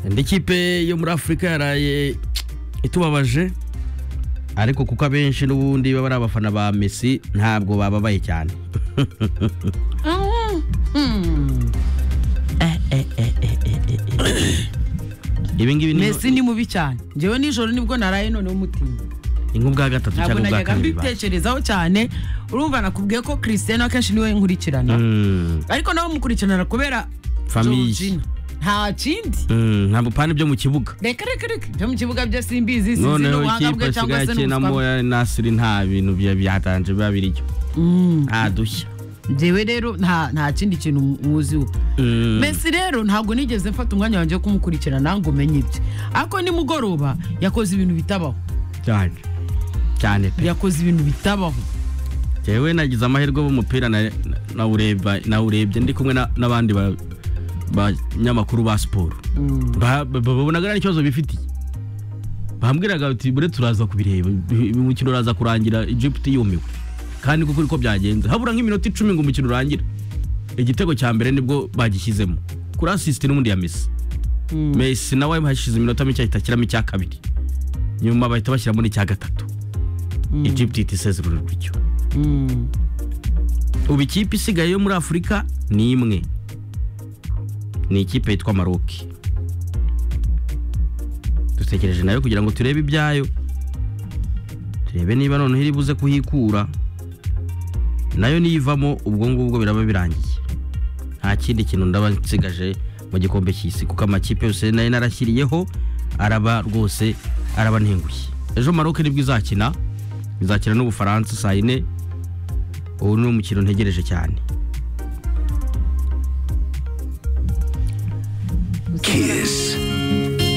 indi kipe yo muri afurika yaraye itubabaje ariko kuko abenshi n'ubundi baba ari abafana ba Messi ntabwo bababaye cyane ibi ngibi ni mesi ni mubi cyane njyewe nijoro nibwo naraye noneho umutima ni nk'ubwa gatatu ntabwo cyangwa ubwa najyaga kabiri ba- mbitekerezaho cyane urumva nakubwiye ko christian akenshi niwe nkurikirana Mm, ariko nawe mukurikirana kubera Famille. Georgina. nta kindi mm, ntabwo upana ibyo mu kibuga reka reka reka byo mu kibuga byo simbizi sinzi noneho n'ubuhanga bwe ikipe cyangwa asigaye se akinamo n'ubuswa bwe ya nasiri nta bintu bya- byatanje biba biryo Mm. nta dushya njyewe rero nta nta kindi kintu mwuziho Mm. mesi rero ntabwo nigeze mfata umwanya wanjye wo kumukurikirana ngo umenye ibye ariko nimugoroba yakoze ibintu bitabaho cyane cyane pe yakoze ibintu bitabaho jewe nagize amahirwe b'umupira na- na- nawureba- nawurebye ndi kumwe na- n'abandi ba- banyamakuru ba siporo Ba- ba- ba- babonaga nta n'ikibazo bifitiye bambwiraga bati bure turaza kubireba bi- bi- umukino uraza kurangira egypt yumiwe kandi kuko uriko byagenze habura nk'iminota icumi ngo umukino urangira igitego cya mbere nibwo bagishyizemo kuri asisiti n'ubundi ya mesi mesi nawe hashize iminota mike ahita ashyiramo icya kabiri nyuma bahita bashyiramo n'icya gatatu egypt ihita isezerura urukino ubu ikipe isigaye yo muri afurika ni imwe ni ikipe yitwa maroki dutekereje nayo kugira ngo turebe ibyayo turebe niba noneho iri buze kuhikura nayo niyivamo ubwo ngubwo biraba birangiye nta kindi kintu ndaba nsigaje mu gikombe cy'isi kuko amakipe yose nayo narashyiriyeho araba rwose araba ntengushye ejo maroke nibwo izakina izakina n'ubufaransa saa yine ubu ni umukino ntegereje cyane Kiss.